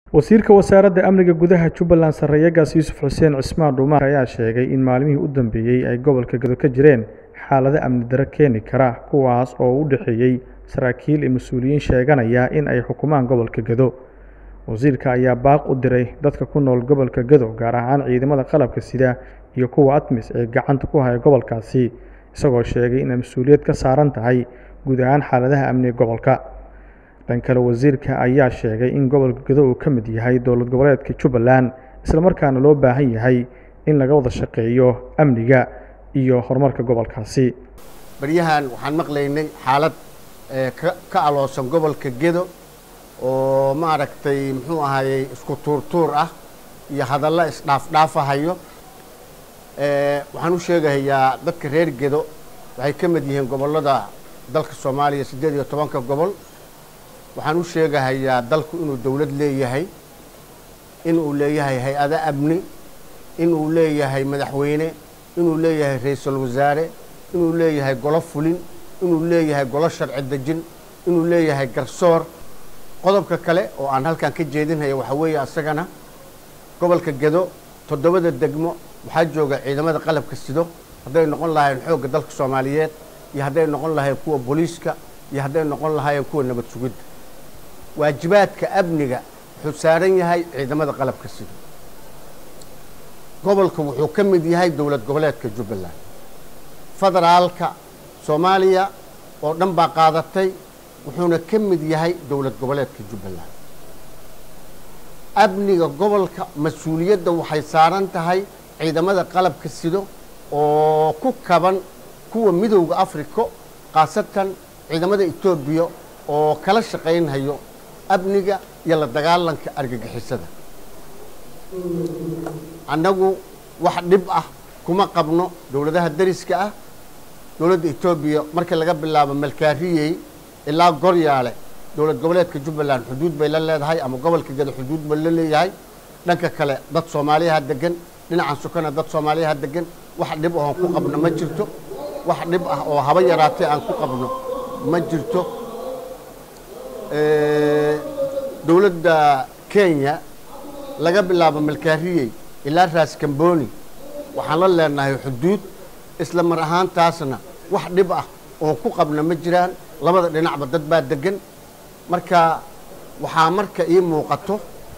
wasiirka wasaaradda amniga gudaha jubbaland sarreeyagaas yuusuf xuseen cismaan dhuumaar ayaa sheegay in maalmihii u dambeeyey ay gobolka gado ka jireen xaalado amni daro keeni kara kuwaas oo u dhexeeyey saraakiil iyo mas-uuliyiin sheeganaya in ay xukumaan gobolka gado wasiirka ayaa baaq u diray dadka ku nool gobolka gado gaar ahaan ciidamada qalabka sida iyo kuwa atmis ee gacanta ku haya gobolkaasi isagoo sheegay inay mas-uuliyad ka saaran tahay guud ahaan xaaladaha amniga gobolka dhan kale wasiirka ayaa sheegay in gobolka gado uu ka mid yahay dowlad goboleedka jubbaland islamarkaana loo baahan yahay in laga wada shaqeeyo amniga iyo horumarka gobolkaasi baryahan waxaan maqlaynay xaalad ka aloosan gobolka gedo oo maaragtay muxuu ahayey isku tuurtuur ah iyo hadallo isdhaafdhaafahayo waxaan u sheegahayaa dadka reer gedo waxay ka mid yihiin gobollada dalka soomaaliya siddeed iyo tobanka gobol waxaan u sheegahayaa dalku inuu dowlad leeyahay inuu leeyahay hay-ado amni inuu leeyahay madaxweyne inuu leeyahay ra-iisul wasaare inuu leeyahay golo fulin inuu leeyahay golo sharci dejin inuu leeyahay garsoor qodobka kale oo aan halkan ka jeedinhaya waxaa weeye asagana gobolka gedo toddobada degmo waxaa jooga ciidamada qalabka sido hadday noqon lahaayeen xoogga dalka soomaaliyeed iyo hadday noqon lahaayeen kuwa booliiska iyo hadday noqon lahaayeen kuwa nabad sugidda waajibaadka amniga wuxuu saaran yahay ciidamada qalabka sido gobolka wuxuu ka mid yahay dowlad goboleedka jubbaland federaalka soomaaliya oo dhan baa qaadatay wuxuuna ka mid yahay dowlad goboleedka jubbaland amniga gobolka mas-uuliyadda waxay saaran tahay ciidamada qalabka sido oo ku kaban kuwa midowda africa khaasatan ciidamada etoobiya oo kala shaqaynhayo amniga iyo la dagaalanka argagixisada annagu wax dhib ah kuma qabno dowladaha dariska ah dowladda etoobiya markii laga bilaabo malkaariyey ilaa goryaale dowlad goboleedka jubbaland xuduud bay la leedahay ama gobolka gado xuduud ba la leeyahay dhanka kale dad soomaaliyaha degan dhinacan sukana dad soomaaliyaha degan wax dhib ahoon ku qabno ma jirto wax dhib ah oo haba yaraatee aan ku qabno ma jirto dowladda kenya laga bilaabo malkaariyey ilaa raas kamboni waxaan la leenahay xuduud isla mar ahaantaasna wax dhib ah oon ku qabna ma jiraan labada dhinacba dad baa degan marka waxaa marka ii muuqato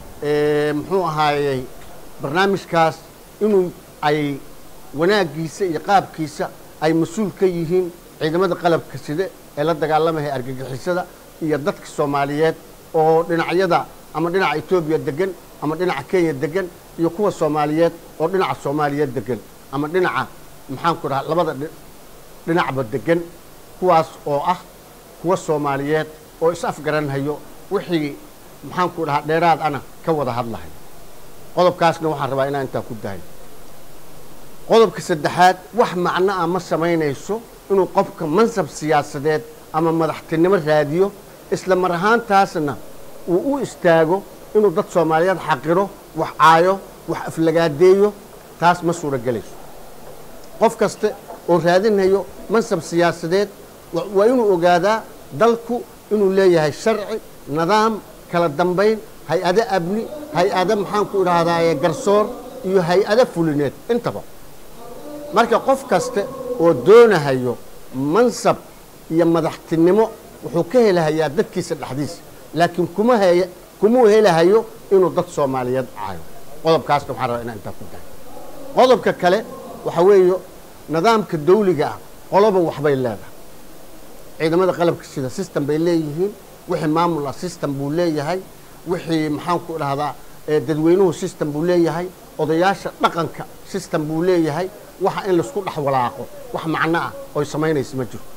muxuu ahaayey barnaamijkaas inuu ay wanaaggiisa iyo qaabkiisa ay mas-uul ka yihiin ciidamada qalabka side ee la dagaalamaya argagixisada iyo dadka soomaaliyeed oo dhinacyada ama dhinaca etoobiya degan ama dhinaca kenya degan iyo kuwa soomaaliyeed oo dhinaca soomaaliyeed degan ama dhinaca maxaanku dhaha labada dhinacba degan kuwaas oo ah kuwa soomaaliyeed oo is afgaranhayo wixii maxaanku dhahaa dheeraad ana ka wada hadlahay qodobkaasna waxaan rabaa inaan intaa ku dahayo qodobka saddexaad wax macno ah ma samaynayso inuu qofka mansab siyaasadeed ama madaxtinimo raadiyo isla mar ahaantaasna uu u istaago inuu dad soomaaliyeed xaqiro wax caayo wax aflagaadeeyo taas ma suuro gelayso qof kaste oo raadinhayo mansab siyaasadeed waa inuu ogaadaa dalku inuu leeyahay sharci nidaam kala dambayn hay-ado amni hay-ado maxaanku idhahdaaye garsoor iyo hay-ado fulineed intaba marka qof kaste oo doonahayo mansab iyo madaxtinimo wuxuu ka helahayaa dadkiisa dhexdiisa laakiin kuma he kumuu helahayo inuu dad soomaaliyeed caayo qodobkaasna waxaan rabaa inaan intaa ku dahay qodobka kale waxaa weeye nidaamka dawliga ah qoloba waxbay leedahay ciidamada qalabka sida system bay leeyihiin wixii maamul ah system buu leeyahay wixii maxaanku dhahdaa dadweynuhu system buu leeyahay odayaasha dhaqanka system buu leeyahay waxa in laisku dhex walaaqo wax macno ah oy samaynaysa ma jiro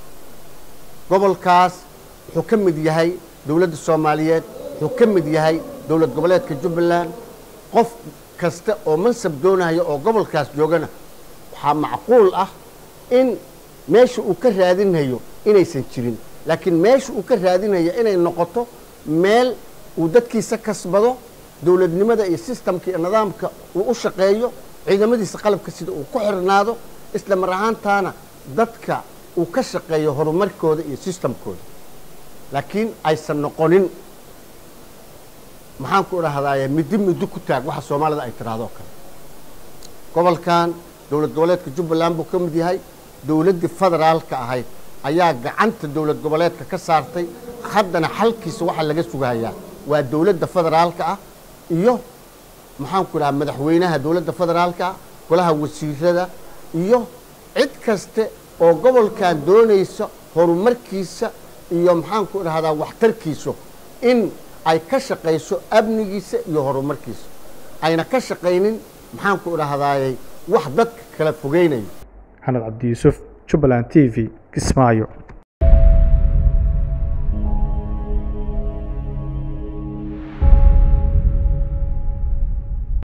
gobolkaas wuxuu ka mid yahay dowladda soomaaliyeed wuxuu ka mid yahay dowlad goboleedka jubbaland qof kasta oo mansab doonaya oo gobolkaas joogana waxaa macquul ah in meesha uu ka raadinhayo inaysan jirin laakiin meesha uu ka raadinhayo inay noqoto meel uu dadkiisa kasbado dowladnimada iyo sistamka iyo nidaamka uu u shaqeeyo ciidamadiisa qalabka sida uu ku xirnaado isla mar ahaantaana dadka uu ka shaqeeyo horumarkooda iyo sistamkooda laakiin aysan noqonin maxaan ku idhahdaaye middi middi ku taag waxa soomaalida ay tidhaahdo kale gobolkan dowlad goboleedka jubbaland buu ka mid yahay dowladdii federaalka ahayd ayaa gacanta dowlad goboleedka ka saartay haddana xalkiisa waxaa laga sugahayaa waa dowladda federaalka ah iyo maxaan ku idhaha madaxweynaha dowladda federaalka ah golaha wasiirada iyo cid kaste oo gobolkan doonaysa horumarkiisa iyo maxaan ku idhahdaa waxtarkiisa in ay ka shaqayso amnigiisa iyo horumarkiisa ayna ka shaqaynin maxaan ku idhahdaayey wax dadka kala fogeynaya xanad cabdi yuusuf jubbaland t v kismaayo